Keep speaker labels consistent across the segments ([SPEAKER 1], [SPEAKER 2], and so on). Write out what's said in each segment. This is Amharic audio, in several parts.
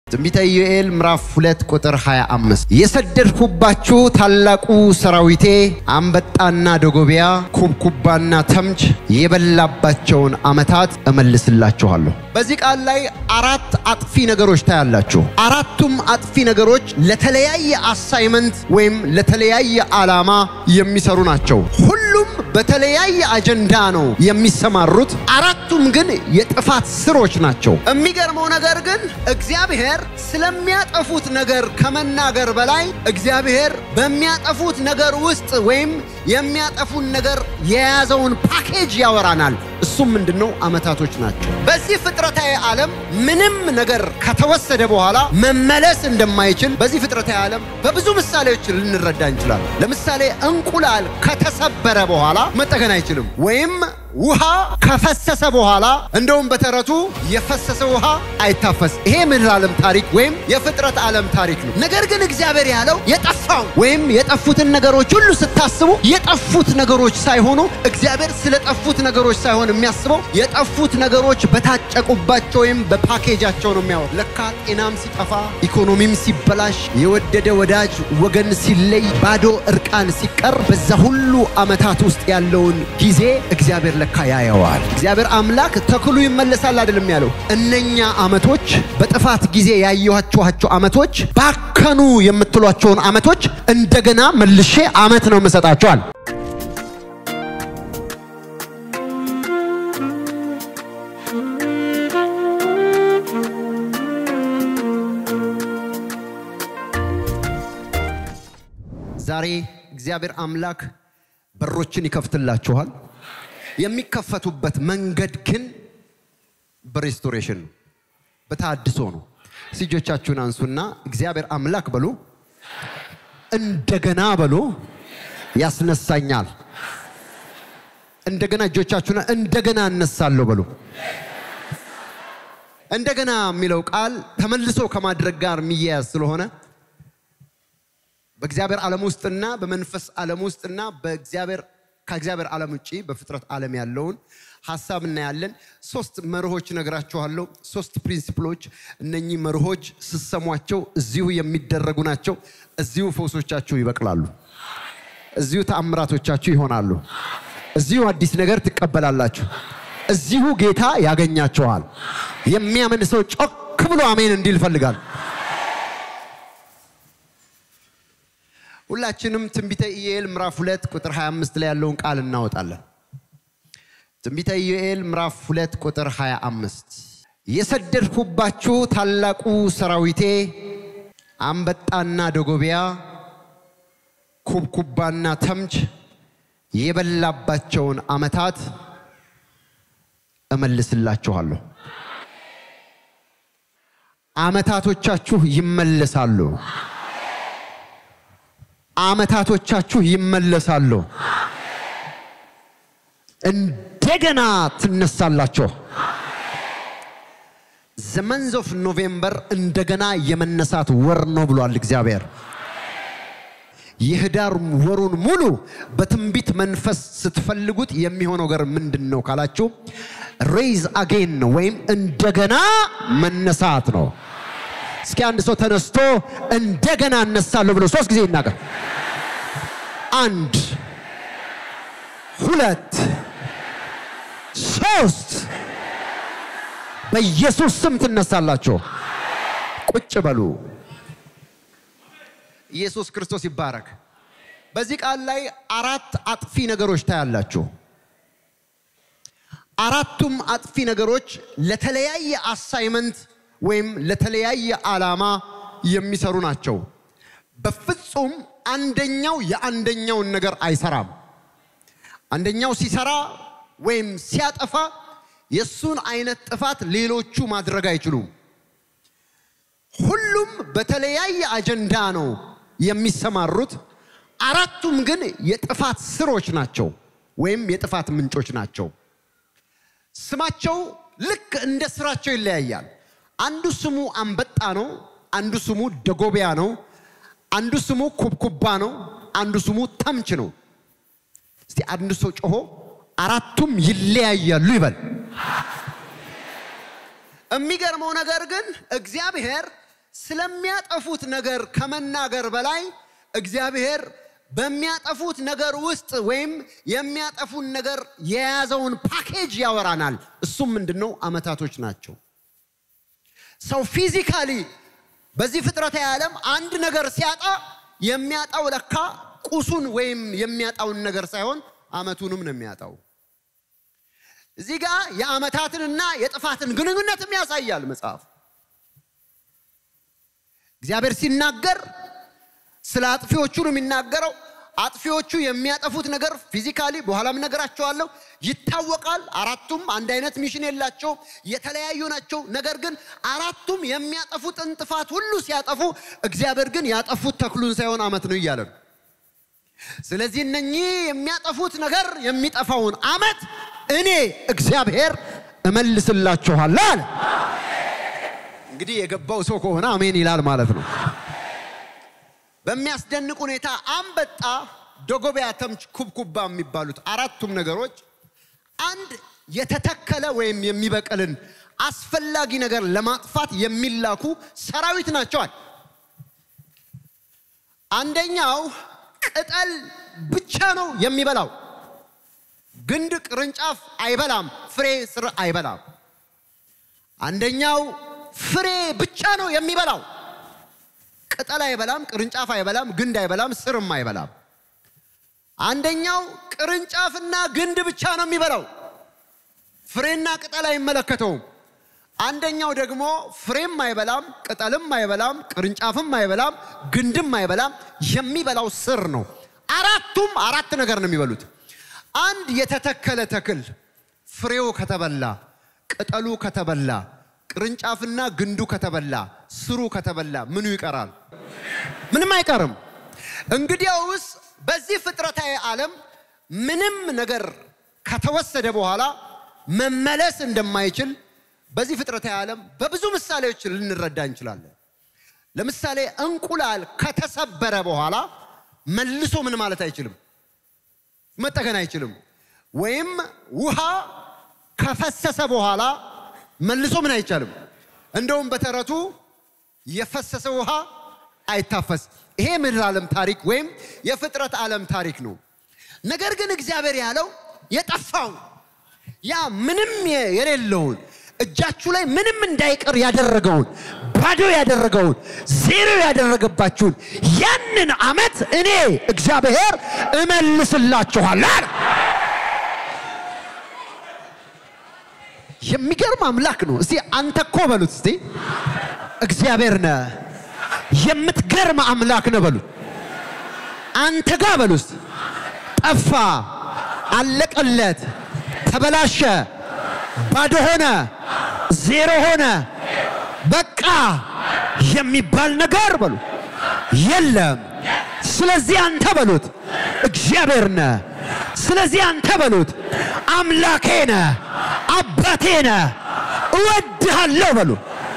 [SPEAKER 1] ትንቢተ ኢዩኤል ምዕራፍ 2 ቁጥር 25 የሰደድኩባችሁ ታላቁ ሰራዊቴ አንበጣና ደጎቢያ ኩብኩባና ተምች የበላባቸውን ዓመታት እመልስላችኋለሁ። በዚህ ቃል ላይ አራት አጥፊ ነገሮች ታያላችሁ። አራቱም አጥፊ ነገሮች ለተለያየ አሳይመንት ወይም ለተለያየ ዓላማ የሚሰሩ ናቸው። ሁሉም በተለያየ አጀንዳ ነው የሚሰማሩት። አራቱም ግን የጥፋት ስሮች ናቸው። የሚገርመው ነገር ግን እግዚአብሔር ስለሚያጠፉት ነገር ከመናገር በላይ እግዚአብሔር በሚያጠፉት ነገር ውስጥ ወይም የሚያጠፉን ነገር የያዘውን ፓኬጅ ያወራናል። እሱም ምንድነው? ዓመታቶች ናቸው። በዚህ ፍጥረታዊ ዓለም ምንም ነገር ከተወሰደ በኋላ መመለስ እንደማይችል በዚህ ፍጥረታዊ ዓለም በብዙ ምሳሌዎች ልንረዳ እንችላለን። ለምሳሌ እንቁላል ከተሰበረ በኋላ መጠገን አይችልም። ወይም ውሃ ከፈሰሰ በኋላ እንደውም በተረቱ የፈሰሰ ውሃ አይታፈስ። ይሄ ምድር ዓለም ታሪክ ወይም የፍጥረት ዓለም ታሪክ ነው። ነገር ግን እግዚአብሔር ያለው የጠፋው ወይም የጠፉትን ነገሮች ሁሉ ስታስቡ የጠፉት ነገሮች ሳይሆኑ እግዚአብሔር ስለጠፉት ነገሮች ሳይሆን የሚያስበው የጠፉት ነገሮች በታጨቁባቸው ወይም በፓኬጃቸው ነው የሚያወር። ለካ ጤናም ሲጠፋ፣ ኢኮኖሚም ሲበላሽ፣ የወደደ ወዳጅ ወገን ሲለይ፣ ባዶ እርቃን ሲቀር በዛ ሁሉ ዓመታት ውስጥ ያለውን ጊዜ እግዚአብሔር ለካ ያየዋል። እግዚአብሔር አምላክ ተክሉ ይመለሳል አይደለም ያለው። እነኛ ዓመቶች በጥፋት ጊዜ ያየኋችኋቸው ዓመቶች ባከኑ የምትሏቸውን ዓመቶች እንደገና መልሼ ዓመት ነው የምሰጣቸዋል። ዛሬ እግዚአብሔር አምላክ በሮችን ይከፍትላችኋል። የሚከፈቱበት መንገድ ግን በሬስቶሬሽን ነው፣ በታድሶ ነው። እጆቻችሁን አንሱና እግዚአብሔር አምላክ በሉ፣ እንደገና በሉ፣ ያስነሳኛል። እንደገና እጆቻችሁን እንደገና እነሳለሁ በሉ። እንደገና የሚለው ቃል ተመልሶ ከማድረግ ጋር የሚያያዝ ስለሆነ በእግዚአብሔር ዓለም ውስጥና በመንፈስ ዓለም ውስጥና በእግዚአብሔር ከእግዚአብሔር ዓለም ውጭ በፍጥረት ዓለም ያለውን ሀሳብ እናያለን። ሶስት መርሆች ነግራችኋለሁ። ሶስት ፕሪንሲፕሎች። እነኚህ መርሆች ስሰሟቸው እዚሁ የሚደረጉ ናቸው። እዚሁ ፈውሶቻችሁ ይበቅላሉ። እዚሁ ተአምራቶቻችሁ ይሆናሉ። እዚሁ አዲስ ነገር ትቀበላላችሁ። እዚሁ ጌታ ያገኛችኋል። የሚያምን ሰው ጮክ ብሎ አሜን እንዲል ይፈልጋል። ሁላችንም ትንቢተ ኢዩኤል ምዕራፍ 2 ቁጥር 25 ላይ ያለውን ቃል እናወጣለን። ትንቢተ ኢዩኤል ምዕራፍ 2 ቁጥር 25 የሰደድኩባችሁ ታላቁ ሰራዊቴ አንበጣና ደጎቢያ ኩብኩባና ተምች የበላባቸውን ዓመታት እመልስላችኋለሁ። ዓመታቶቻችሁ ይመለሳሉ። ዓመታቶቻችሁ ይመለሳሉ። እንደገና ትነሳላችሁ። ዘመንዝ ኦፍ ኖቬምበር እንደገና የመነሳት ወር ነው ብሏል እግዚአብሔር። የህዳር ወሩን ሙሉ በትንቢት መንፈስ ስትፈልጉት የሚሆነው ነገር ምንድን ነው ካላችሁ ሬይዝ አጌን ነው ወይም እንደገና መነሳት ነው። እስኪ አንድ ሰው ተነስቶ እንደገና እነሳለሁ ብሎ ሶስት ጊዜ ይናገር። አንድ፣ ሁለት፣ ሶስት። በኢየሱስ ስም ትነሳላችሁ። ቁጭ በሉ። ኢየሱስ ክርስቶስ ይባረክ። በዚህ ቃል ላይ አራት አጥፊ ነገሮች ታያላችሁ። አራቱም አጥፊ ነገሮች ለተለያየ አሳይመንት ወይም ለተለያየ ዓላማ የሚሰሩ ናቸው። በፍጹም አንደኛው የአንደኛውን ነገር አይሰራም። አንደኛው ሲሰራ ወይም ሲያጠፋ የእሱን አይነት ጥፋት ሌሎቹ ማድረግ አይችሉም። ሁሉም በተለያየ አጀንዳ ነው የሚሰማሩት። አራቱም ግን የጥፋት ስሮች ናቸው ወይም የጥፋት ምንጮች ናቸው። ስማቸው ልክ እንደ ስራቸው ይለያያል። አንዱ ስሙ አንበጣ ነው፣ አንዱ ስሙ ደጎቢያ ነው፣ አንዱ ስሙ ኩብኩባ ነው፣ አንዱ ስሙ ተምች ነው። እስቲ አንዱ ሰው ጮሆ አራቱም ይለያያሉ ይበል። የሚገርመው ነገር ግን እግዚአብሔር ስለሚያጠፉት ነገር ከመናገር በላይ እግዚአብሔር በሚያጠፉት ነገር ውስጥ ወይም የሚያጠፉን ነገር የያዘውን ፓኬጅ ያወራናል። እሱም ምንድን ነው? ዓመታቶች ናቸው። ሰው ፊዚካሊ በዚህ ፍጥረታዊ ዓለም አንድ ነገር ሲያጣ የሚያጣው ለካ ቁሱን ወይም የሚያጣውን ነገር ሳይሆን ዓመቱንም ነው የሚያጣው። እዚህ ጋር የዓመታትንና የጥፋትን ግንኙነትም ያሳያል መጽሐፍ። እግዚአብሔር ሲናገር ስለ አጥፊዎቹ ነው የሚናገረው። አጥፊዎቹ የሚያጠፉት ነገር ፊዚካሊ በኋላም ነገራቸዋለሁ ይታወቃል። አራቱም አንድ አይነት ሚሽን የላቸውም፣ የተለያዩ ናቸው። ነገር ግን አራቱም የሚያጠፉትን ጥፋት ሁሉ ሲያጠፉ፣ እግዚአብሔር ግን ያጠፉት ተክሉን ሳይሆን ዓመት ነው እያለ ነው። ስለዚህ እነኚህ የሚያጠፉት ነገር የሚጠፋውን ዓመት እኔ እግዚአብሔር እመልስላችኋለሁ አለ። እንግዲህ የገባው ሰው ከሆነ አሜን ይላል ማለት ነው። በሚያስደንቅ ሁኔታ አንበጣ፣ ደጎቢያ፣ ተምች፣ ኩብኩባ የሚባሉት አራቱም ነገሮች አንድ የተተከለ ወይም የሚበቅልን አስፈላጊ ነገር ለማጥፋት የሚላኩ ሰራዊት ናቸዋል። አንደኛው ቅጠል ብቻ ነው የሚበላው። ግንድ ቅርንጫፍ አይበላም፣ ፍሬ ስር አይበላም። አንደኛው ፍሬ ብቻ ነው የሚበላው። ቅጠል አይበላም፣ ቅርንጫፍ አይበላም፣ ግንድ አይበላም፣ ስርም አይበላም። አንደኛው ቅርንጫፍና ግንድ ብቻ ነው የሚበላው፣ ፍሬና ቅጠል አይመለከተውም። አንደኛው ደግሞ ፍሬም አይበላም፣ ቅጠልም አይበላም፣ ቅርንጫፍም አይበላም፣ ግንድም አይበላም። የሚበላው ስር ነው። አራቱም አራት ነገር ነው የሚበሉት። አንድ የተተከለ ተክል ፍሬው ከተበላ፣ ቅጠሉ ከተበላ፣ ቅርንጫፍና ግንዱ ከተበላ፣ ስሩ ከተበላ ምኑ ይቀራል? ምንም አይቀርም። እንግዲያውስ በዚህ ፍጥረታዊ ዓለም ምንም ነገር ከተወሰደ በኋላ መመለስ እንደማይችል በዚህ ፍጥረታዊ ዓለም በብዙ ምሳሌዎች ልንረዳ እንችላለን። ለምሳሌ እንቁላል ከተሰበረ በኋላ መልሶ ምን ማለት አይችልም፣ መጠገን አይችልም። ወይም ውሃ ከፈሰሰ በኋላ መልሶ ምን አይቻልም። እንደውም በተረቱ የፈሰሰ ውሃ አይታፈስ። ይሄ ምድር ዓለም ታሪክ ወይም የፍጥረት ዓለም ታሪክ ነው። ነገር ግን እግዚአብሔር ያለው የጠፋውን ያ ምንም የሌለውን እጃችሁ ላይ ምንም እንዳይቀር ያደረገውን ባዶ ያደረገውን ዜሮ ያደረገባችሁን ያንን ዓመት እኔ እግዚአብሔር እመልስላችኋለሁ አለ። የሚገርም አምላክ ነው። እስቲ አንተ እኮ በሉት እስቲ እግዚአብሔር ነህ፣ የምትገርም አምላክ ነህ በሉት። አንተ ጋ በሉት ጠፋ፣ አለቀለት፣ ተበላሸ፣ ባዶ ሆነ፣ ዜሮ ሆነ፣ በቃ የሚባል ነገር በሉ የለም። ስለዚህ አንተ በሉት እግዚአብሔር ነህ። ስለዚህ አንተ በሉት አምላኬ ነህ፣ አባቴ ነህ፣ እወድሃለሁ በሉ።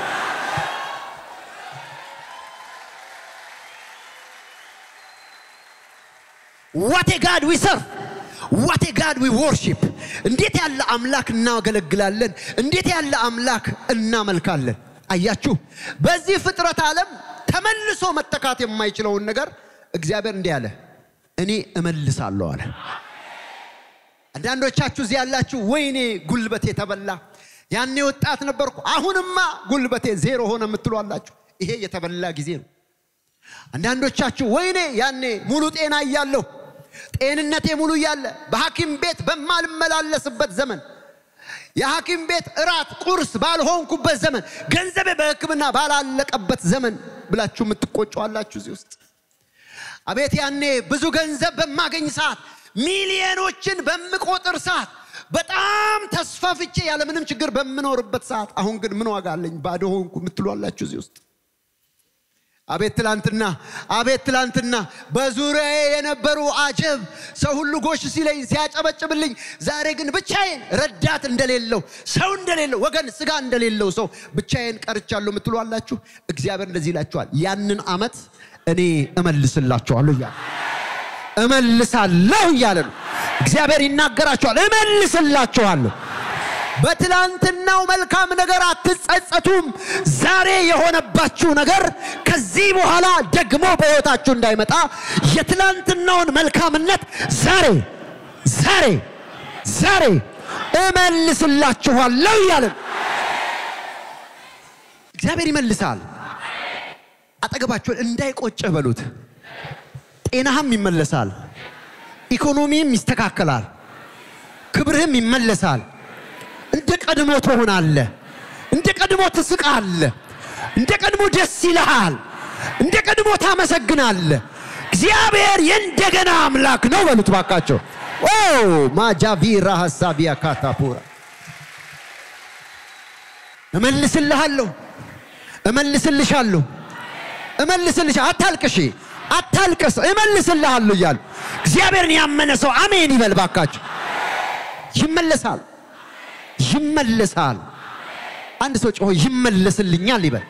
[SPEAKER 1] ዋቴ ጋድ ዊ ሰርቭ ዋቴ ጋድ ዊ ወርሺፕ። እንዴት ያለ አምላክ እናገለግላለን! እንዴት ያለ አምላክ እናመልካለን! አያችሁ፣ በዚህ ፍጥረት ዓለም ተመልሶ መተካት የማይችለውን ነገር እግዚአብሔር እንዲህ አለ፣ እኔ እመልሳለሁ አለ። አንዳንዶቻችሁ እዚህ ያላችሁ ወይኔ ጉልበቴ ተበላ፣ ያኔ ወጣት ነበርኩ፣ አሁንማ ጉልበቴ ዜሮ ሆነ የምትሉ አላችሁ። ይሄ የተበላ ጊዜ ነው። አንዳንዶቻችሁ ወይኔ ያኔ ሙሉ ጤና እያለሁ ጤንነቴ ሙሉ እያለ በሐኪም ቤት በማልመላለስበት ዘመን የሐኪም ቤት እራት ቁርስ ባልሆንኩበት ዘመን ገንዘቤ በሕክምና ባላለቀበት ዘመን ብላችሁ የምትቆጩ አላችሁ እዚህ ውስጥ። አቤት ያኔ ብዙ ገንዘብ በማገኝ ሰዓት፣ ሚሊዮኖችን በምቆጥር ሰዓት፣ በጣም ተስፋፍቼ ያለምንም ችግር በምኖርበት ሰዓት፣ አሁን ግን ምን ዋጋ አለኝ ባዶ ሆንኩ የምትሉ አላችሁ እዚህ ውስጥ። አቤት ትላንትና፣ አቤት ትላንትና በዙሪያዬ የነበሩ አጀብ ሰው ሁሉ ጎሽ ሲለኝ ሲያጨበጭብልኝ፣ ዛሬ ግን ብቻዬን ረዳት እንደሌለው ሰው እንደሌለው ወገን ስጋ እንደሌለው ሰው ብቻዬን ቀርቻለሁ የምትሉ አላችሁ። እግዚአብሔር እንደዚህ ይላችኋል፣ ያንን ዓመት እኔ እመልስላችኋለሁ እያለ እመልሳለሁ እያለ ነው እግዚአብሔር ይናገራችኋል። እመልስላችኋለሁ በትላንትናው መልካም ነገር አትጸጸቱም። ዛሬ የሆነባችሁ ነገር ከዚህ በኋላ ደግሞ በሕይወታችሁ እንዳይመጣ የትላንትናውን መልካምነት ዛሬ ዛሬ ዛሬ እመልስላችኋለሁ እያለን እግዚአብሔር ይመልሳል። አጠገባችሁን እንዳይቆጭህ በሉት። ጤናህም ይመለሳል፣ ኢኮኖሚም ይስተካከላል፣ ክብርህም ይመለሳል። እንደ ቀድሞ ትሆናለህ። እንደ ቀድሞ ትስቃለህ። እንደ ቀድሞ ደስ ይልሃል። እንደ ቀድሞ ታመሰግናለህ። እግዚአብሔር የእንደገና አምላክ ነው በሉት ባካቸው። ኦ ማጃቪራ ሀሳቢያ ካታፑራ እመልስልሃለሁ፣ እመልስልሻለሁ፣ እመልስልሻ አታልቅሺ፣ አታልቅስ፣ እመልስልሃለሁ እያሉ እግዚአብሔርን ያመነ ሰው አሜን ይበል ባካቸው። ይመለሳል ይመለሳል። አንድ ሰው ጮሆ ይመለስልኛል ይበል።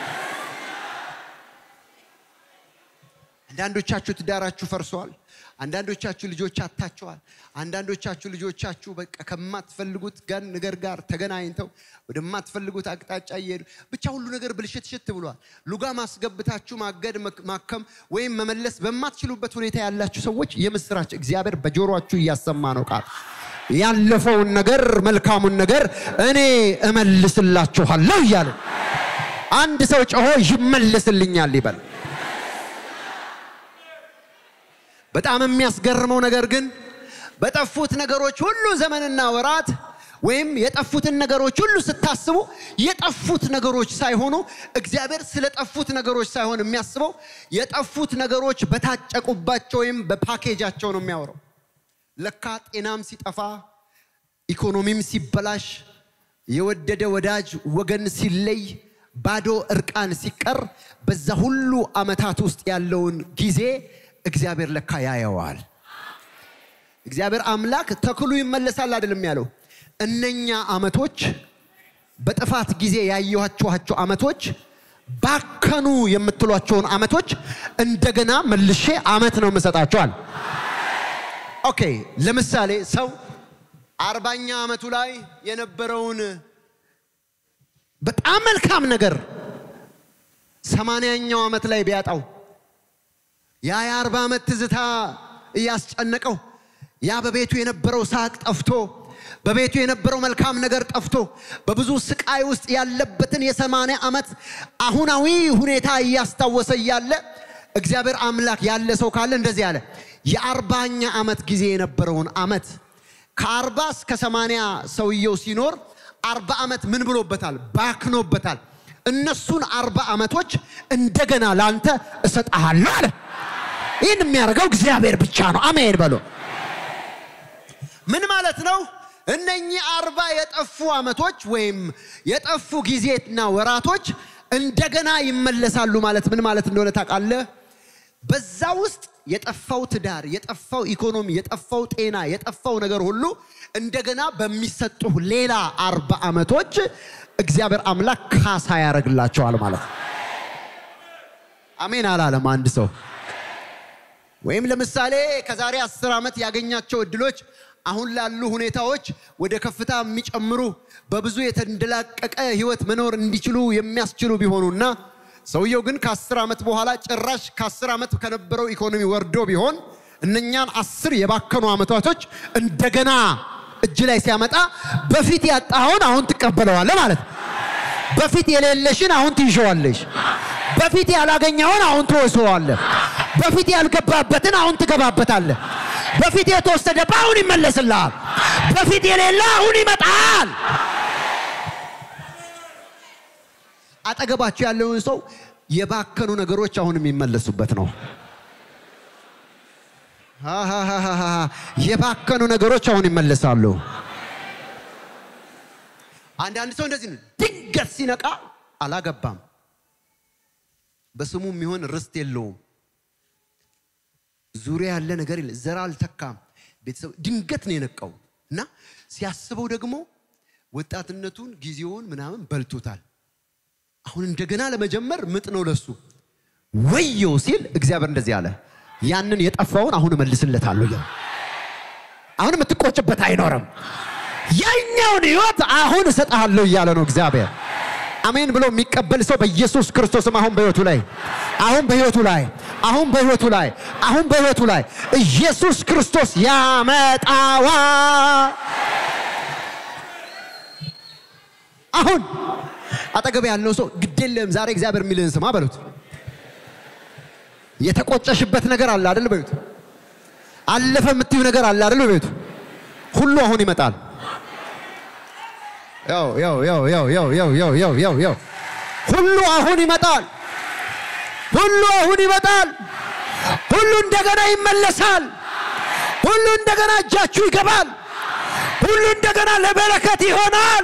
[SPEAKER 1] አንዳንዶቻችሁ ትዳራችሁ ፈርሷል። አንዳንዶቻችሁ ልጆች አታቸዋል። አንዳንዶቻችሁ ልጆቻችሁ በቃ ከማትፈልጉት ጋር ነገር ጋር ተገናኝተው ወደማትፈልጉት አቅጣጫ እየሄዱ ብቻ ሁሉ ነገር ብልሽትሽት ብሏል። ሉጋ ማስገብታችሁ ማገድ፣ ማከም ወይም መመለስ በማትችሉበት ሁኔታ ያላችሁ ሰዎች የምስራች እግዚአብሔር በጆሮአችሁ እያሰማ ነው ቃል ያለፈውን ነገር መልካሙን ነገር እኔ እመልስላችኋለሁ እያለ አንድ ሰው ጮሆ ይመልስልኛል ይበል። በጣም የሚያስገርመው ነገር ግን በጠፉት ነገሮች ሁሉ ዘመንና ወራት ወይም የጠፉትን ነገሮች ሁሉ ስታስቡ የጠፉት ነገሮች ሳይሆኑ እግዚአብሔር ስለ ጠፉት ነገሮች ሳይሆን የሚያስበው የጠፉት ነገሮች በታጨቁባቸው ወይም በፓኬጃቸው ነው የሚያወራው። ለካ ጤናም ሲጠፋ ኢኮኖሚም ሲበላሽ የወደደ ወዳጅ ወገን ሲለይ ባዶ እርቃን ሲቀር በዛ ሁሉ ዓመታት ውስጥ ያለውን ጊዜ እግዚአብሔር ለካ ያየዋል። እግዚአብሔር አምላክ ተክሉ ይመለሳል አይደለም ያለው። እነኛ ዓመቶች በጥፋት ጊዜ ያየኋችኋቸው ዓመቶች ባከኑ የምትሏቸውን ዓመቶች እንደገና መልሼ ዓመት ነው የምሰጣቸዋል። ኦኬ ለምሳሌ ሰው አርባኛ ዓመቱ ላይ የነበረውን በጣም መልካም ነገር ሰማንያኛው ዓመት ላይ ቢያጣው ያ የአርባ ዓመት ትዝታ እያስጨነቀው ያ በቤቱ የነበረው ሳቅ ጠፍቶ በቤቱ የነበረው መልካም ነገር ጠፍቶ በብዙ ስቃይ ውስጥ ያለበትን የሰማንያ ዓመት አሁናዊ ሁኔታ እያስታወሰ እያለ እግዚአብሔር አምላክ ያለ ሰው ካለ እንደዚህ አለ። የአርባኛ ዓመት ጊዜ የነበረውን ዓመት ከአርባ እስከ ሰማንያ ሰውየው ሲኖር አርባ ዓመት ምን ብሎበታል? ባክኖበታል። እነሱን አርባ ዓመቶች እንደገና ላንተ እሰጥሃለሁ አለ። ይህን የሚያደርገው እግዚአብሔር ብቻ ነው። አሜን በሎ። ምን ማለት ነው? እነኚህ አርባ የጠፉ ዓመቶች ወይም የጠፉ ጊዜና ወራቶች እንደገና ይመለሳሉ ማለት ምን ማለት እንደሆነ ታውቃለህ? በዛ ውስጥ የጠፋው ትዳር፣ የጠፋው ኢኮኖሚ፣ የጠፋው ጤና፣ የጠፋው ነገር ሁሉ እንደገና በሚሰጡ ሌላ አርባ ዓመቶች እግዚአብሔር አምላክ ካሳ ያደርግላቸዋል ማለት ነው። አሜን አላለም አንድ ሰው። ወይም ለምሳሌ ከዛሬ አስር ዓመት ያገኛቸው እድሎች አሁን ላሉ ሁኔታዎች ወደ ከፍታ የሚጨምሩ በብዙ የተንደላቀቀ ህይወት መኖር እንዲችሉ የሚያስችሉ ቢሆኑና ሰውየው ግን ከአስር ዓመት በኋላ ጭራሽ ከአስር ዓመት ከነበረው ኢኮኖሚ ወርዶ ቢሆን እነኛን አስር የባከኑ ዓመታቶች እንደገና እጅ ላይ ሲያመጣ በፊት ያጣኸውን አሁን ትቀበለዋለህ ማለት ነው። በፊት የሌለሽን አሁን ትይሸዋለሽ። በፊት ያላገኘውን አሁን ትወስዋለህ። በፊት ያልገባበትን አሁን ትገባበታለህ። በፊት የተወሰደብህ አሁን ይመለስልሃል። በፊት የሌለ አሁን ይመጣል። አጠገባቸው ያለውን ሰው የባከኑ ነገሮች አሁን የሚመለሱበት ነው። ሃሃሃሃ የባከኑ ነገሮች አሁን ይመለሳሉ። አንዳንድ ሰው እንደዚህ ነው። ድንገት ሲነቃ አላገባም፣ በስሙ የሚሆን ርስት የለውም፣ ዙሪያ ያለ ነገር የለ፣ ዘር አልተካም፣ ቤተሰብ ድንገት ነው የነቃው እና ሲያስበው ደግሞ ወጣትነቱን ጊዜውን ምናምን በልቶታል። አሁን እንደገና ለመጀመር ምጥ ነው ለሱ። ወየው ሲል እግዚአብሔር እንደዚህ አለ፣ ያንን የጠፋውን አሁን እመልስለታለሁ። አሁን የምትቆጭበት አይኖርም። ያኛውን ህይወት አሁን እሰጥሃለሁ እያለ ነው እግዚአብሔር። አሜን ብሎ የሚቀበል ሰው በኢየሱስ ክርስቶስም አሁን በህይወቱ ላይ አሁን በህይወቱ ላይ አሁን በህይወቱ ላይ አሁን በህይወቱ ላይ ኢየሱስ ክርስቶስ ያመጣዋ አሁን አጠገብ ያለው ሰው ግዴለም ዛሬ እግዚአብሔር የሚልህን ስማ በሉት። የተቆጨሽበት ነገር አለ አይደል? በሉት። አለፈ የምትዩ ነገር አለ አይደል? በሉት። ሁሉ አሁን ይመጣል። ያው ያው ያው ያው ያው ያው ያው ያው ያው ያው ሁሉ አሁን ይመጣል። ሁሉ አሁን ይመጣል። ሁሉ እንደገና ይመለሳል። ሁሉ እንደገና እጃችሁ ይገባል። ሁሉ እንደገና ለበረከት ይሆናል።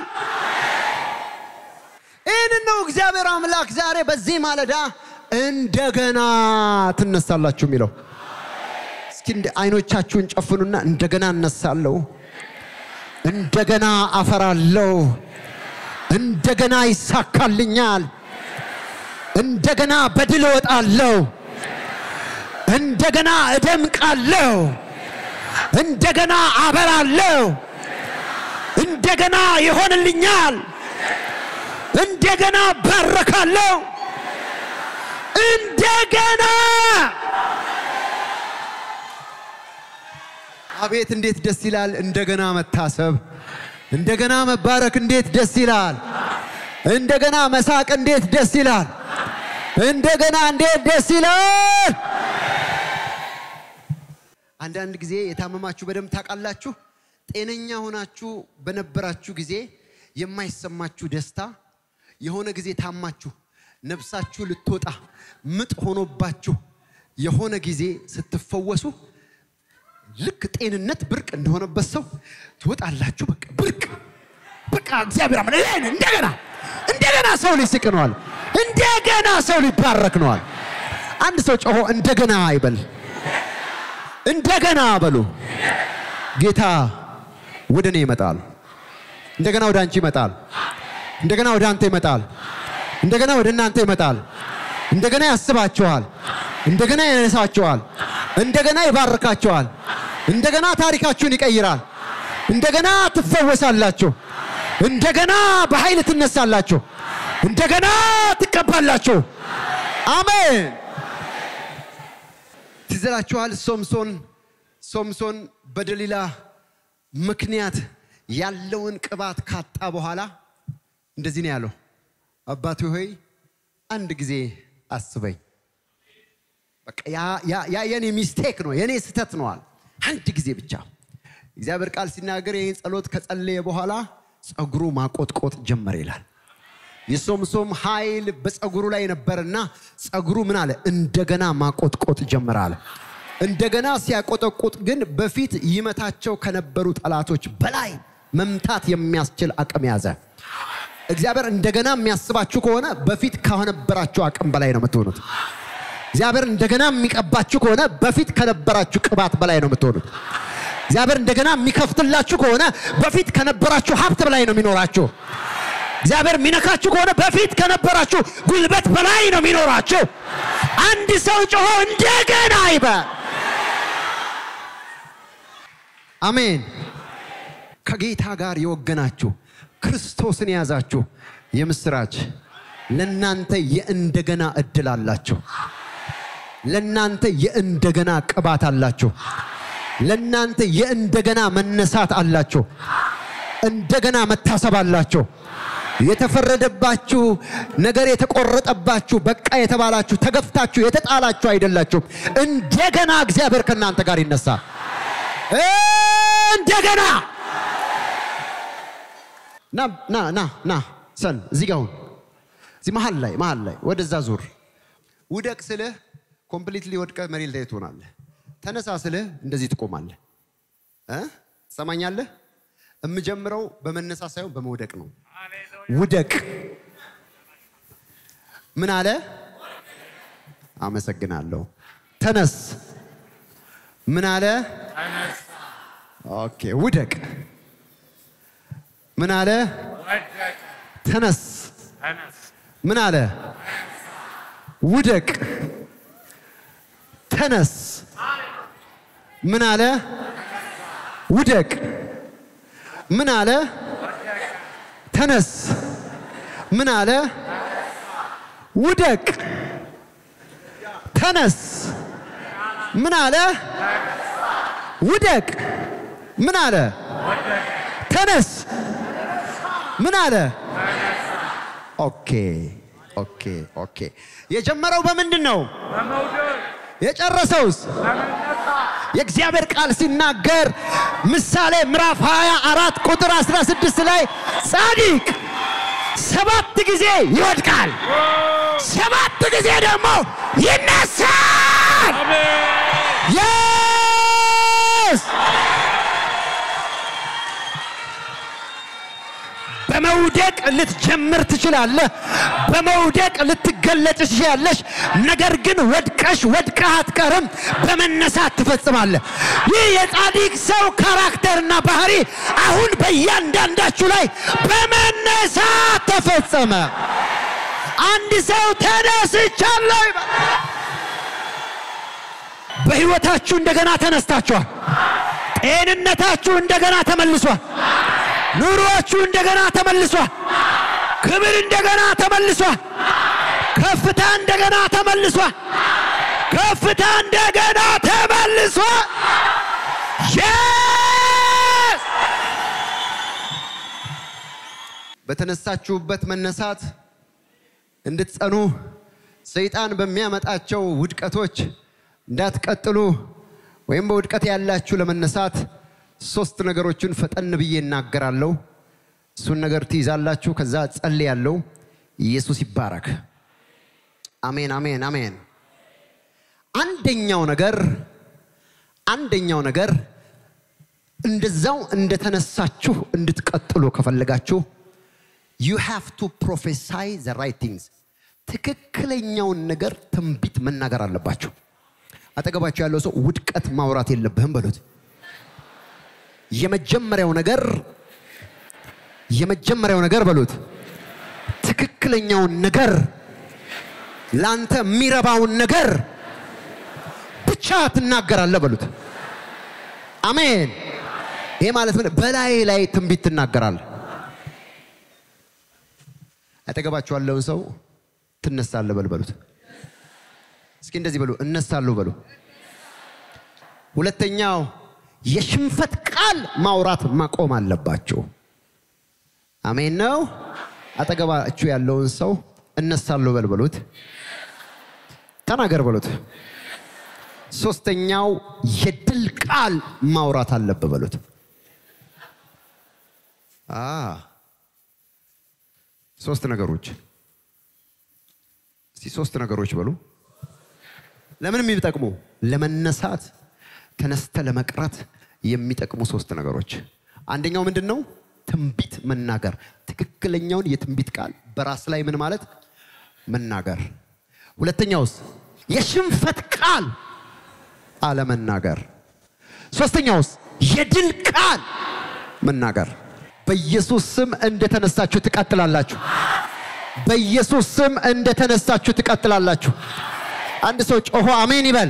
[SPEAKER 1] ይህንን ነው እግዚአብሔር አምላክ ዛሬ በዚህ ማለዳ እንደገና ትነሳላችሁ የሚለው። እስኪ እንደ አይኖቻችሁን ጨፍኑና እንደገና እነሳለሁ፣ እንደገና አፈራለሁ፣ እንደገና ይሳካልኛል፣ እንደገና በድል እወጣለሁ፣ እንደገና እደምቃለሁ፣ እንደገና አበራለሁ፣ እንደገና ይሆንልኛል፣ እንደገና ባረካለሁ፣ እንደገና አቤት እንዴት ደስ ይላል! እንደገና መታሰብ፣ እንደገና መባረክ እንዴት ደስ ይላል! እንደገና መሳቅ እንዴት ደስ ይላል! እንደገና እንዴት ደስ ይላል! አንዳንድ ጊዜ የታመማችሁ በደንብ ታውቃላችሁ። ጤነኛ ሆናችሁ በነበራችሁ ጊዜ የማይሰማችሁ ደስታ፣ የሆነ ጊዜ ታማችሁ ነፍሳችሁ ልትወጣ ምጥ ሆኖባችሁ የሆነ ጊዜ ስትፈወሱ ልክ ጤንነት ብርቅ እንደሆነበት ሰው ትወጣላችሁ። በቃ ብርቅ በቃ እግዚአብሔር አምላክ ይሄን እንደገና እንደገና ሰው ሊስቅ ነዋል። እንደገና ሰው ሊባረክ ነዋል። አንድ ሰው ጮሆ እንደገና ይበል። እንደገና በሉ። ጌታ ወደ እኔ ይመጣል። እንደገና ወደ አንቺ ይመጣል። እንደገና ወደ አንተ ይመጣል። እንደገና ወደ እናንተ ይመጣል። እንደገና ያስባችኋል። እንደገና ያነሳችኋል። እንደገና ይባርካችኋል። እንደገና ታሪካችሁን ይቀይራል። እንደገና ትፈወሳላችሁ። እንደገና በኃይል ትነሳላችሁ። እንደገና ትቀባላችሁ። አሜን። ትዘላችኋል። ሶምሶን ሶምሶን በደሊላ ምክንያት ያለውን ቅባት ካጣ በኋላ እንደዚህ ነው ያለው፣ አባቴ ሆይ አንድ ጊዜ አስበኝ። በቃ ያ የኔ ሚስቴክ ነው የኔ ስህተት ነዋል። አንድ ጊዜ ብቻ እግዚአብሔር ቃል ሲናገር ይህን ጸሎት ከጸለየ በኋላ ጸጉሩ ማቆጥቆጥ ጀመረ ይላል። የሶምሶም ኃይል በጸጉሩ ላይ ነበርና ጸጉሩ ምን አለ? እንደገና ማቆጥቆጥ ጀመረ አለ። እንደገና ሲያቆጠቁጥ ግን በፊት ይመታቸው ከነበሩ ጠላቶች በላይ መምታት የሚያስችል አቅም ያዘ። እግዚአብሔር እንደገና የሚያስባችሁ ከሆነ በፊት ከነበራችሁ አቅም በላይ ነው የምትሆኑት። እግዚአብሔር እንደገና የሚቀባችሁ ከሆነ በፊት ከነበራችሁ ቅባት በላይ ነው የምትሆኑት። እግዚአብሔር እንደገና የሚከፍትላችሁ ከሆነ በፊት ከነበራችሁ ሀብት በላይ ነው የሚኖራችሁ። እግዚአብሔር የሚነካችሁ ከሆነ በፊት ከነበራችሁ ጉልበት በላይ ነው የሚኖራችሁ። አንድ ሰው ጮሆ እንደገና ይበል። አሜን። ከጌታ ጋር የወገናችሁ ክርስቶስን የያዛችሁ የምስራች ለናንተ የእንደገና እድል አላችሁ። ለናንተ የእንደገና ቅባት አላችሁ። ለናንተ የእንደገና መነሳት አላችሁ። እንደገና መታሰብ አላችሁ። የተፈረደባችሁ ነገር የተቆረጠባችሁ በቃ የተባላችሁ ተገፍታችሁ የተጣላችሁ አይደላችሁም። እንደገና እግዚአብሔር ከእናንተ ጋር ይነሳል። እንደገና ና ና ና ና ሰን እዚህ ጋር ሁን። እዚህ መሀል ላይ መሀል ላይ ወደዛ ዙር። ውደቅ ስልህ ኮምፕሊትሊ ወድቀ መሬት ላይ ትሆናለህ። ተነሳ ስልህ እንደዚህ ትቆማለህ። እ ትሰማኛለህ? የምጀምረው በመነሳ ሳይሆን በመውደቅ ነው። ውደቅ። ምን አለ? አመሰግናለሁ። ተነስ። ምን አለ? ኦኬ። ውደቅ። ምን አለ? ተነስ። ምን አለ? ውደቅ። ተነስ። ምን አለ? ውደቅ። ምን አለ? ተነስ። ምን አለ? ውደቅ። ተነስ። ምን አለ? ውደቅ። ምን አለ? ተነስ። ምን አለ? ኦኬ ኦኬ ኦኬ። የጀመረው በምንድን ነው? የጨረሰውስ? የእግዚአብሔር ቃል ሲናገር ምሳሌ ምዕራፍ 24 ቁጥር 16 ላይ ጻድቅ ሰባት ጊዜ ይወድቃል፣ ሰባት ጊዜ ደግሞ ይነሳል። የስ በመውደቅ ልትጀምር ትችላለህ። በመውደቅ ልትገለጭ ትችላለሽ። ነገር ግን ወድቀሽ ወድቀህ አትቀርም፣ በመነሳት ትፈጽማለህ። ይህ የጻድቅ ሰው ካራክተርና ባህሪ አሁን በእያንዳንዳችሁ ላይ በመነሳት ተፈጸመ። አንድ ሰው ተነስቻለሁ ይበል። በሕይወታችሁ እንደገና ተነስታችኋል። ጤንነታችሁ እንደገና ተመልሷል። ኑሮአችሁ እንደገና ተመልሷል። ክብር እንደገና ተመልሷል። ከፍታ እንደገና ተመልሷል። ከፍታ እንደገና ተመልሷል። የስ በተነሳችሁበት መነሳት እንድትጸኑ ሰይጣን በሚያመጣቸው ውድቀቶች እንዳትቀጥሉ ወይም በውድቀት ያላችሁ ለመነሳት ሶስት ነገሮችን ፈጠን ብዬ እናገራለሁ። እሱን ነገር ትይዛላችሁ። ከዛ ጸልያለሁ። ኢየሱስ ይባረክ። አሜን፣ አሜን፣ አሜን። አንደኛው ነገር አንደኛው ነገር እንደዛው እንደተነሳችሁ እንድትቀጥሉ ከፈለጋችሁ ዩ ሃቭ ቱ ፕሮፌሳይ ዘ ራይት ቲንግስ ትክክለኛውን ነገር ትንቢት መናገር አለባችሁ። አጠገባችሁ ያለው ሰው ውድቀት ማውራት የለብህም በሉት። የመጀመሪያው ነገር የመጀመሪያው ነገር በሉት ትክክለኛውን ነገር ላንተ የሚረባውን ነገር ብቻ ትናገራለህ በሉት። አሜን። ይሄ ማለት ምን? በላይ ላይ ትንቢት ትናገራለህ። አጠገባችሁ ያለውን ሰው ትነሳለህ በል በሉት። እስኪ እንደዚህ በሉ፣ እነሳለሁ በሉ። ሁለተኛው የሽንፈት ቃል ማውራት ማቆም አለባችሁ። አሜን ነው። አጠገባችሁ ያለውን ሰው እነሳለሁ በል በሉት፣ ተናገር በሉት። ሶስተኛው የድል ቃል ማውራት አለብህ በሉት። አ ሶስት ነገሮች እስቲ ሶስት ነገሮች በሉ። ለምን የሚጠቅሙ ለመነሳት ተነስተ ለመቅረት የሚጠቅሙ ሶስት ነገሮች። አንደኛው ምንድን ነው? ትንቢት መናገር፣ ትክክለኛውን የትንቢት ቃል በራስ ላይ ምን ማለት መናገር። ሁለተኛውስ የሽንፈት ቃል አለመናገር። ሶስተኛውስ የድል ቃል መናገር። በኢየሱስ ስም እንደተነሳችሁ ትቀጥላላችሁ። በኢየሱስ ስም እንደተነሳችሁ ትቀጥላላችሁ። አንድ ሰው ጮሆ አሜን ይበል።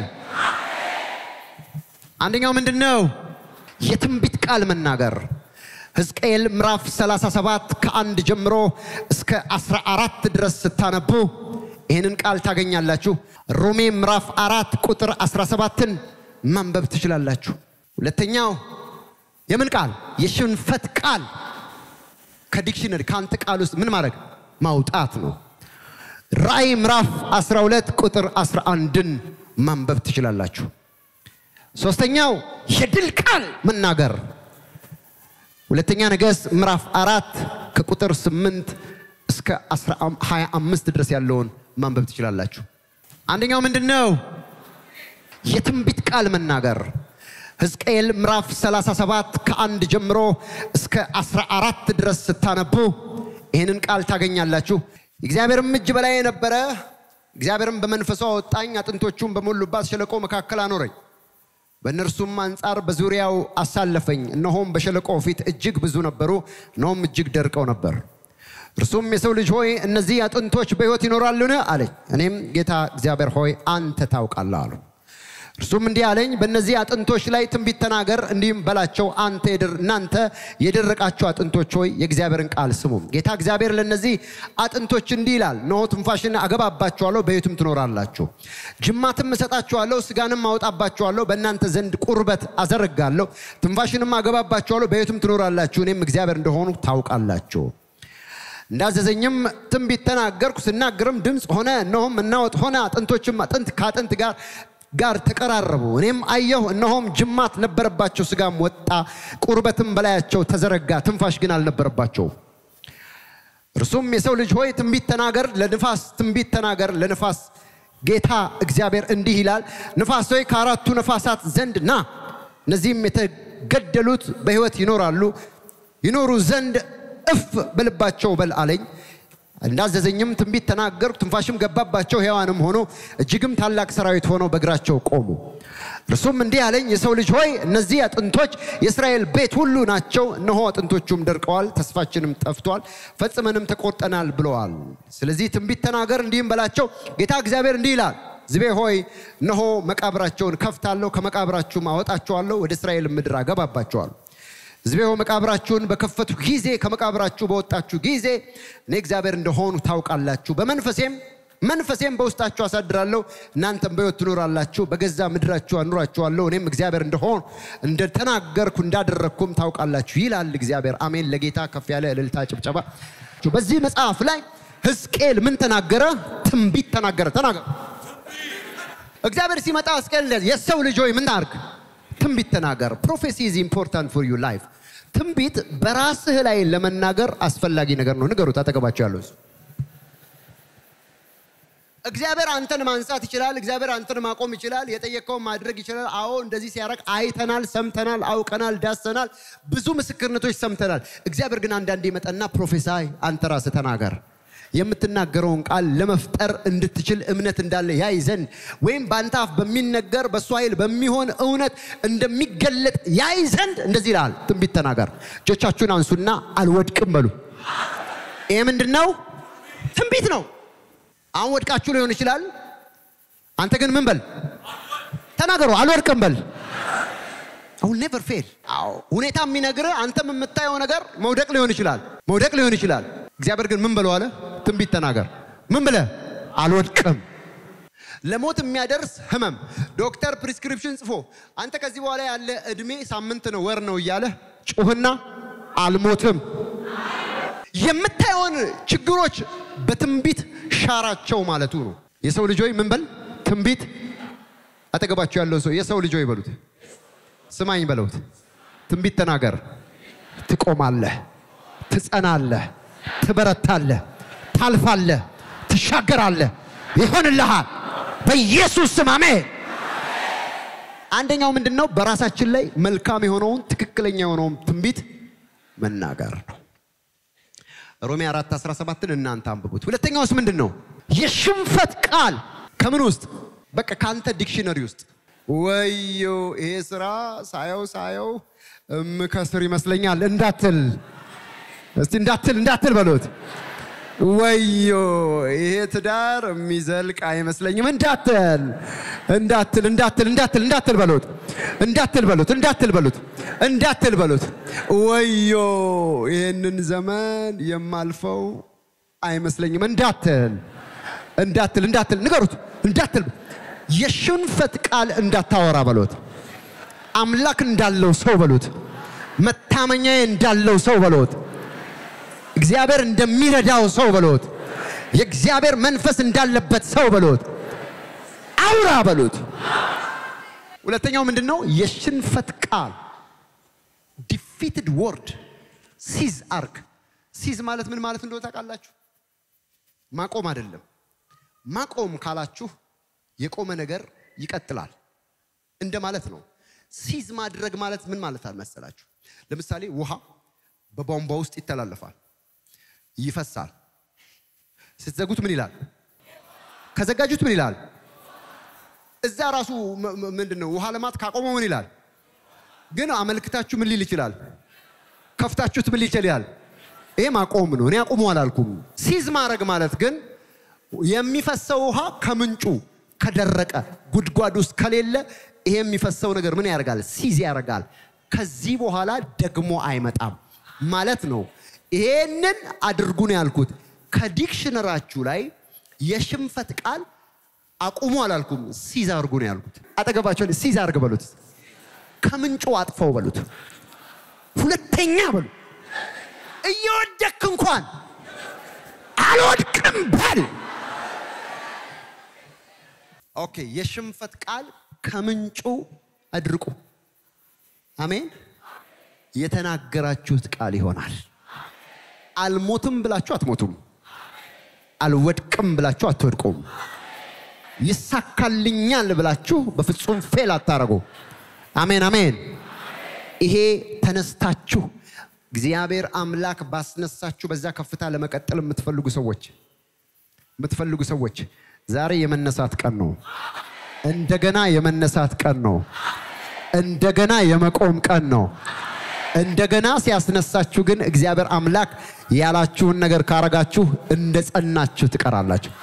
[SPEAKER 1] አንደኛው ምንድን ነው? የትንቢት ቃል መናገር። ሕዝቅኤል ምዕራፍ 37 ከአንድ ጀምሮ እስከ 14 ድረስ ስታነቡ ይህንን ቃል ታገኛላችሁ። ሮሜ ምዕራፍ አራት ቁጥር 17ን ማንበብ ትችላላችሁ። ሁለተኛው የምን ቃል? የሽንፈት ቃል ከዲክሽነሪ ከአንተ ቃል ውስጥ ምን ማድረግ ማውጣት ነው። ራእይ ምዕራፍ 12 ቁጥር 11ን ማንበብ ትችላላችሁ። ሶስተኛው የድል ቃል መናገር ሁለተኛ ነገሥት ምዕራፍ አራት ከቁጥር 8 እስከ 25 ድረስ ያለውን ማንበብ ትችላላችሁ። አንደኛው ምንድን ነው? የትንቢት ቃል መናገር ሕዝቅኤል ምዕራፍ 37 ከአንድ ጀምሮ እስከ 14 ድረስ ስታነቡ ይህንን ቃል ታገኛላችሁ። እግዚአብሔርም እጅ በላይ የነበረ እግዚአብሔርም በመንፈሱ አወጣኝ፣ አጥንቶቹም በሞሉባት ሸለቆ መካከል አኖረኝ። በእነርሱም አንጻር በዙሪያው አሳለፈኝ። እነሆም በሸለቆ ፊት እጅግ ብዙ ነበሩ፣ እነሆም እጅግ ደርቀው ነበር። እርሱም የሰው ልጅ ሆይ እነዚህ አጥንቶች በሕይወት ይኖራሉን? አለኝ። እኔም ጌታ እግዚአብሔር ሆይ አንተ ታውቃለህ አሉ። እርሱም እንዲህ አለኝ፣ በእነዚህ አጥንቶች ላይ ትንቢት ተናገር፣ እንዲህም በላቸው፣ አንተ እናንተ የደረቃችሁ አጥንቶች ሆይ የእግዚአብሔርን ቃል ስሙ። ጌታ እግዚአብሔር ለእነዚህ አጥንቶች እንዲህ ይላል፣ እነሆ ትንፋሽን አገባባችኋለሁ፣ በሕይወትም ትኖራላችሁ። ጅማትም እሰጣችኋለሁ፣ ስጋንም አወጣባችኋለሁ፣ በእናንተ ዘንድ ቁርበት አዘረጋለሁ፣ ትንፋሽንም አገባባችኋለሁ፣ በሕይወትም ትኖራላችሁ። እኔም እግዚአብሔር እንደሆኑ ታውቃላችሁ። እንዳዘዘኝም ትንቢት ተናገርኩ። ስናገርም ድምፅ ሆነ፣ እነሆም መናወጥ ሆነ። አጥንቶችም አጥንት ከአጥንት ጋር ጋር ተቀራረቡ። እኔም አየሁ፣ እነሆም ጅማት ነበረባቸው፣ ስጋም ወጣ፣ ቁርበትም በላያቸው ተዘረጋ፣ ትንፋሽ ግን አልነበረባቸውም። እርሱም የሰው ልጅ ሆይ ትንቢት ተናገር፣ ለንፋስ ትንቢት ተናገር፣ ለንፋስ ጌታ እግዚአብሔር እንዲህ ይላል፣ ንፋስ ሆይ ከአራቱ ነፋሳት ዘንድ ና፣ እነዚህም የተገደሉት በሕይወት ይኖራሉ ይኖሩ ዘንድ እፍ በልባቸው በል አለኝ። እንዳዘዘኝም ትንቢት ተናገርኩ። ትንፋሽም ገባባቸው፣ ሕያዋንም ሆኖ እጅግም ታላቅ ሰራዊት ሆነው በእግራቸው ቆሙ። እርሱም እንዲህ አለኝ፣ የሰው ልጅ ሆይ እነዚህ አጥንቶች የእስራኤል ቤት ሁሉ ናቸው። እነሆ አጥንቶቹም ደርቀዋል፣ ተስፋችንም ጠፍቷል፣ ፈጽመንም ተቆርጠናል ብለዋል። ስለዚህ ትንቢት ተናገር፣ እንዲህም በላቸው፣ ጌታ እግዚአብሔር እንዲህ ይላል ሕዝቤ ሆይ እነሆ መቃብራቸውን ከፍታለሁ፣ ከመቃብራችሁም አወጣቸዋለሁ፣ ወደ እስራኤል ምድር አገባባቸዋለሁ። ሕዝቤ ሆይ መቃብራችሁን በከፈቱ ጊዜ ከመቃብራችሁ በወጣችሁ ጊዜ እኔ እግዚአብሔር እንደሆኑ ታውቃላችሁ። በመንፈሴም መንፈሴም በውስጣችሁ አሳድራለሁ፣ እናንተም በሕይወት ትኖራላችሁ፣ በገዛ ምድራችሁ አኑራችኋለሁ። እኔም እግዚአብሔር እንደሆን እንደተናገርኩ እንዳደረግኩም ታውቃላችሁ ይላል እግዚአብሔር። አሜን። ለጌታ ከፍ ያለ እልልታ ጭብጨባ። በዚህ መጽሐፍ ላይ ሕዝቅኤል ምን ተናገረ? ትንቢት ተናገረ። ተናገረ። እግዚአብሔር ሲመጣ ሕዝቅኤል የሰው ልጅ ሆይ ምን ታርግ? ትንቢት ተናገር። ፕሮፌሲ ኢዝ ኢምፖርታንት ፎር ዩ ላይፍ። ትንቢት በራስህ ላይ ለመናገር አስፈላጊ ነገር ነው። ንገሩት አጠገባቸው ያለው እግዚአብሔር አንተን ማንሳት ይችላል። እግዚአብሔር አንተን ማቆም ይችላል። የጠየቀውን ማድረግ ይችላል። አዎ እንደዚህ ሲያደርግ አይተናል፣ ሰምተናል፣ አውቀናል፣ ዳሰናል፣ ብዙ ምስክርነቶች ሰምተናል። እግዚአብሔር ግን አንዳንዴ ይመጣና ፕሮፌሳይ አንተ ራስህ ተናገር የምትናገረውን ቃል ለመፍጠር እንድትችል እምነት እንዳለ ያይ ዘንድ ወይም በአንተ አፍ በሚነገር በእሱ ኃይል በሚሆን እውነት እንደሚገለጥ ያይ ዘንድ እንደዚህ ይላል፣ ትንቢት ተናገር። እጆቻችሁን አንሱና አልወድቅም በሉ። ይህ ምንድን ነው? ትንቢት ነው። አሁን ወድቃችሁ ሊሆን ይችላል። አንተ ግን ምን በል ተናገሩ፣ አልወድቅም በል። አሁን ኔቨር ፌል። አዎ ሁኔታ የሚነግርህ አንተም የምታየው ነገር መውደቅ ሊሆን ይችላል፣ መውደቅ ሊሆን ይችላል። እግዚአብሔር ግን ምን በለው አለ? ትንቢት ተናገር። ምን ብለህ? አልወድቅም። ለሞት የሚያደርስ ህመም ዶክተር ፕሪስክሪፕሽን ጽፎ አንተ ከዚህ በኋላ ያለ እድሜ ሳምንት ነው ወር ነው እያለ ጩህና አልሞትም። የምታየውን ችግሮች በትንቢት ሻራቸው ማለቱ ነው። የሰው ልጅ ሆይ ምን በል? ትንቢት አጠገባቸው ያለው ሰው የሰው ልጅ ሆይ በሉት፣ ስማኝ በለውት፣ ትንቢት ተናገር። ትቆማለህ፣ ትጸናለህ፣ ትበረታለህ፣ ታልፋለህ፣ ትሻገራለህ፣ ይሆንልሃል በኢየሱስ ስም አሜን። አንደኛው ምንድን ነው? በራሳችን ላይ መልካም የሆነውን ትክክለኛ የሆነውን ትንቢት መናገር ነው። ሮሜ 4 17ን እናንተ አንብቡት። ሁለተኛውስ ምንድን ነው? የሽንፈት ቃል ከምን ውስጥ? በቃ ከአንተ ዲክሽነሪ ውስጥ ወዮ ይሄ ስራ ሳየው ሳየው እምከስር ይመስለኛል እንዳትል፣ እስቲ እንዳትል እንዳትል በሎት። ወዮ ይሄ ትዳር የሚዘልቅ አይመስለኝም እንዳትል እንዳትል እንዳትል እንዳትል እንዳትል በሎት እንዳትል በሎት እንዳትል በሎት እንዳትል በሎት። ወዮ ይህንን ዘመን የማልፈው አይመስለኝም እንዳትል እንዳትል እንዳትል ንገሩት እንዳትል የሽንፈት ቃል እንዳታወራ በሎት። አምላክ እንዳለው ሰው በሎት። መታመኛዬ እንዳለው ሰው በሎት። እግዚአብሔር እንደሚረዳው ሰው በሎት። የእግዚአብሔር መንፈስ እንዳለበት ሰው በሎት። አውራ በሎት። ሁለተኛው ምንድን ነው? የሽንፈት ቃል ዲፊትድ ወርድ ሲዝ አርግ። ሲዝ ማለት ምን ማለት እንደሆነ ታውቃላችሁ? ማቆም አይደለም። ማቆም ካላችሁ የቆመ ነገር ይቀጥላል እንደ ማለት ነው። ሲዝ ማድረግ ማለት ምን ማለት አልመሰላችሁ? ለምሳሌ ውሃ በቧንቧ ውስጥ ይተላለፋል፣ ይፈሳል። ስትዘጉት ምን ይላል? ከዘጋጁት ምን ይላል? እዛ ራሱ ምንድን ነው ውሃ ልማት ካቆመው ምን ይላል? ግን አመልክታችሁ ምን ሊል ይችላል? ከፍታችሁት ምን ሊል ይችላል? ይሄ ማቆም ነው። እኔ አቁሙ አላልኩም። ሲዝ ማድረግ ማለት ግን የሚፈሰው ውሃ ከምንጩ ከደረቀ ጉድጓድ ውስጥ ከሌለ ይሄ የሚፈሰው ነገር ምን ያደርጋል? ሲዝ ያደርጋል። ከዚህ በኋላ ደግሞ አይመጣም ማለት ነው። ይሄንን አድርጉ ነው ያልኩት። ከዲክሽነራችሁ ላይ የሽንፈት ቃል አቁሙ አላልኩም። ሲዝ አድርጉ ነው ያልኩት። አጠገባቸው ሲዝ አድርግ በሉት። ከምንጩ አጥፈው በሉት። ሁለተኛ በሉ። እየወደክ እንኳን አልወድቅም በል። ኦኬ። የሽንፈት ቃል ከምንጩ አድርቁ። አሜን። የተናገራችሁት ቃል ይሆናል። አልሞትም ብላችሁ አትሞቱም። አልወድቅም ብላችሁ አትወድቁም። ይሳካልኛል ብላችሁ በፍጹም ፌል አታረጉ። አሜን አሜን። ይሄ ተነስታችሁ እግዚአብሔር አምላክ ባስነሳችሁ በዛ ከፍታ ለመቀጠል የምትፈልጉ ሰዎች የምትፈልጉ ሰዎች ዛሬ የመነሳት ቀን ነው። እንደገና የመነሳት ቀን ነው። እንደገና የመቆም ቀን ነው። እንደገና ሲያስነሳችሁ ግን እግዚአብሔር አምላክ ያላችሁን ነገር ካረጋችሁ እንደ ጸናችሁ ትቀራላችሁ።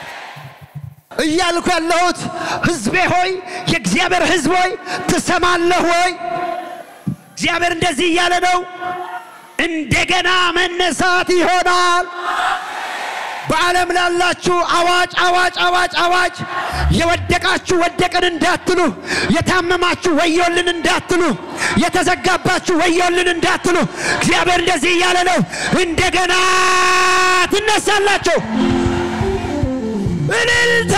[SPEAKER 1] እያልኩ ያለሁት ሕዝቤ ሆይ የእግዚአብሔር ሕዝብ ሆይ ትሰማለህ ወይ? እግዚአብሔር እንደዚህ እያለ ነው። እንደገና መነሳት ይሆናል። በዓለም ላላችሁ አዋጅ አዋጅ አዋጅ አዋጅ! የወደቃችሁ ወደቅን እንዳትሉ፣ የታመማችሁ ወዮልን እንዳትሉ፣ የተዘጋባችሁ ወዮልን እንዳትሉ፣ እግዚአብሔር እንደዚህ እያለ ነው። እንደገና ትነሳላችሁ። እልልታ!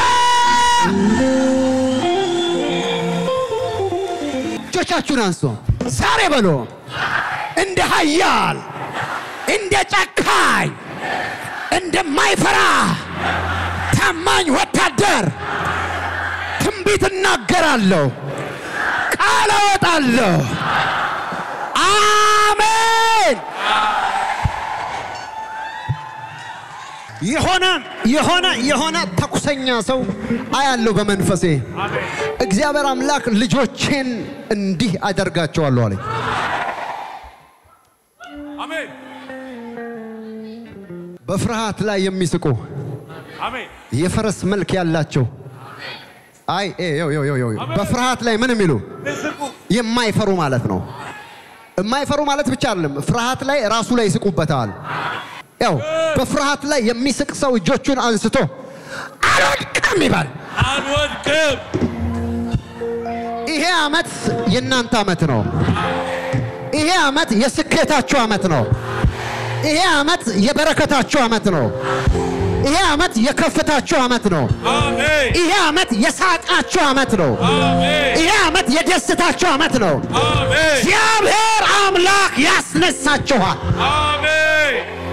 [SPEAKER 1] እጆቻችሁን አንሱ። ዛሬ በሎ እንደ ኃያል እንደ ጨካኝ እንደማይፈራ ታማኝ ወታደር ትንቢት እናገራለሁ፣ ቃል አወጣለሁ። አሜን። የሆነ የሆነ የሆነ ተኩሰኛ ሰው አያለሁ በመንፈሴ። እግዚአብሔር አምላክ ልጆቼን እንዲህ አደርጋቸዋለሁ አለኝ።
[SPEAKER 2] አሜን
[SPEAKER 1] በፍርሃት ላይ የሚስቁ
[SPEAKER 2] አሜን
[SPEAKER 1] የፈረስ መልክ ያላቸው አይ ኤ ዮ ዮ ዮ ዮ በፍርሃት ላይ ምን የሚሉ
[SPEAKER 2] ምስቁ
[SPEAKER 1] የማይፈሩ ማለት ነው። የማይፈሩ ማለት ብቻ አይደለም፣ ፍርሃት ላይ ራሱ ላይ ይስቁበታል። ያው በፍርሃት ላይ የሚስቅ ሰው እጆቹን አንስቶ አልወድቅም ይባል።
[SPEAKER 2] አንወድቅም።
[SPEAKER 1] ይሄ ዓመት የእናንተ ዓመት ነው። ይሄ ዓመት የስኬታችሁ ዓመት ነው። ይሄ ዓመት የበረከታችሁ ዓመት ነው። ይሄ ዓመት የከፍታችሁ ዓመት ነው።
[SPEAKER 2] አሜን
[SPEAKER 1] ይሄ ዓመት የሳቃችሁ ዓመት ነው።
[SPEAKER 2] አሜን
[SPEAKER 1] ይሄ ዓመት የደስታችሁ ዓመት ነው።
[SPEAKER 2] አሜን
[SPEAKER 1] እግዚአብሔር አምላክ ያስነሳችኋል።
[SPEAKER 2] አሜን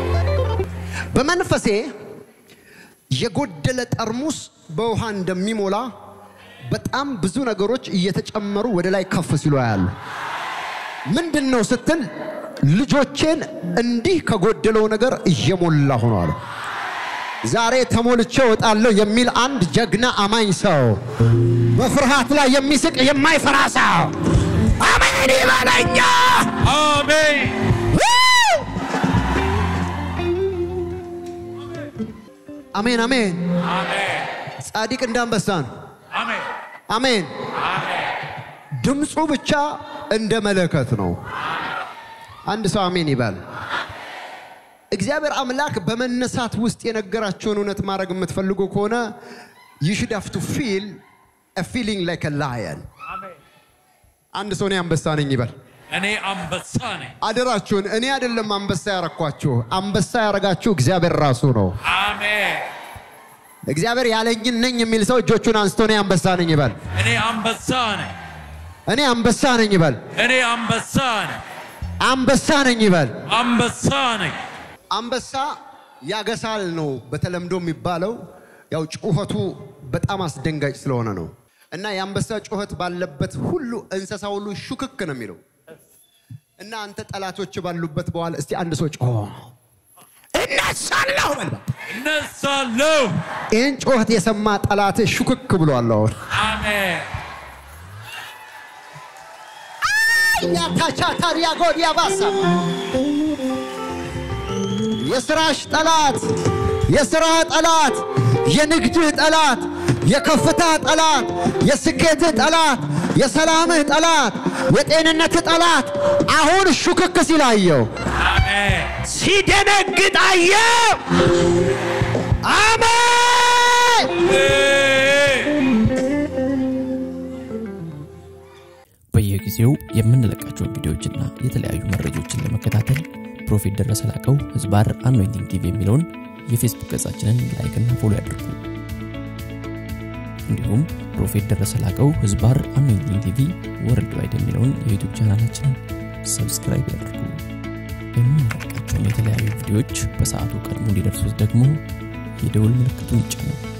[SPEAKER 1] በመንፈሴ የጎደለ ጠርሙስ በውሃ እንደሚሞላ በጣም ብዙ ነገሮች እየተጨመሩ ወደ ላይ ከፍ ሲሉ ያሉ ምንድን ነው ስትል ልጆቼን እንዲህ ከጎደለው ነገር እየሞላ ሆኗል። ዛሬ ተሞልቼ እወጣለሁ የሚል አንድ ጀግና አማኝ ሰው በፍርሃት ላይ የሚስቅ የማይፈራ ሰው አሜን ይበለኛ።
[SPEAKER 2] አሜን
[SPEAKER 1] አሜን አሜን።
[SPEAKER 2] አሜን
[SPEAKER 1] ጻድቅ እንደ አንበሳ ነው።
[SPEAKER 2] አሜን
[SPEAKER 1] አሜን።
[SPEAKER 2] አሜን
[SPEAKER 1] ድምፁ ብቻ እንደ መለከት ነው። አንድ ሰው አሜን ይባል። እግዚአብሔር አምላክ በመነሳት ውስጥ የነገራቸውን እውነት ማድረግ የምትፈልጉ ከሆነ you should have to feel a feeling like a lion።
[SPEAKER 2] አሜን
[SPEAKER 1] አንድ ሰው እኔ አንበሳ ነኝ ይበል።
[SPEAKER 2] እኔ አንበሳ ነኝ።
[SPEAKER 1] አደራችሁን፣ እኔ አይደለም አንበሳ ያረኳችሁ፣ አንበሳ ያረጋችሁ እግዚአብሔር ራሱ ነው።
[SPEAKER 2] አሜን
[SPEAKER 1] እግዚአብሔር ያለኝን ነኝ የሚል ሰው እጆቹን አንስቶ እኔ አንበሳ ነኝ ይበል።
[SPEAKER 2] እኔ አንበሳ ነኝ።
[SPEAKER 1] እኔ አንበሳ ነኝ ይበል።
[SPEAKER 2] እኔ አንበሳ ነኝ።
[SPEAKER 1] አንበሳ ነኝ ይበል።
[SPEAKER 2] አንበሳ ነኝ።
[SPEAKER 1] አንበሳ ያገሳል ነው በተለምዶ የሚባለው። ያው ጩኸቱ በጣም አስደንጋጭ ስለሆነ ነው። እና የአንበሳ ጩኸት ባለበት ሁሉ እንስሳ ሁሉ ሹክክ ነው የሚለው። እና አንተ ጠላቶች ባሉበት በኋላ እስቲ አንድ ሰው ጮኸ እነሳለሁ በል በቃ።
[SPEAKER 2] እነሳለሁ።
[SPEAKER 1] ይህን ጩኸት የሰማ ጠላት ሹክክ ብሏል። አሁን
[SPEAKER 2] አሜን
[SPEAKER 1] ያታቻ ታዲያ ጎዲያ ባሳ የስራሽ ጠላት፣ የስራ ጠላት፣ የንግድህ ጠላት፣ የከፍታ ጠላት፣ የስኬትህ ጠላት፣ የሰላምህ ጠላት፣ የጤንነትህ ጠላት አሁን ሹክክ ሲል አየው፣
[SPEAKER 2] አሜን
[SPEAKER 1] ሲደነግጥ አየው። አሜን።
[SPEAKER 3] በየጊዜው የምንለቃቸውን ቪዲዮዎችና የተለያዩ መረጃዎችን ለመከታተል ፕሮፌት ደረሰ ላቀው ህዝባር አኖይንቲንግ ቲቪ የሚለውን የፌስቡክ ገጻችንን ላይክና ፎሎ ያድርጉ። እንዲሁም ፕሮፌት ደረሰ ላቀው ህዝባር አኖይንቲንግ ቲቪ ወርልድ ዋይድ የሚለውን የዩቱብ ቻናላችንን ሰብስክራይብ ያድርጉ። የምንለቃቸውን የተለያዩ ቪዲዮዎች በሰዓቱ ቀድሞ እንዲደርሱት ደግሞ የደውል ምልክቱን ይጫኑ።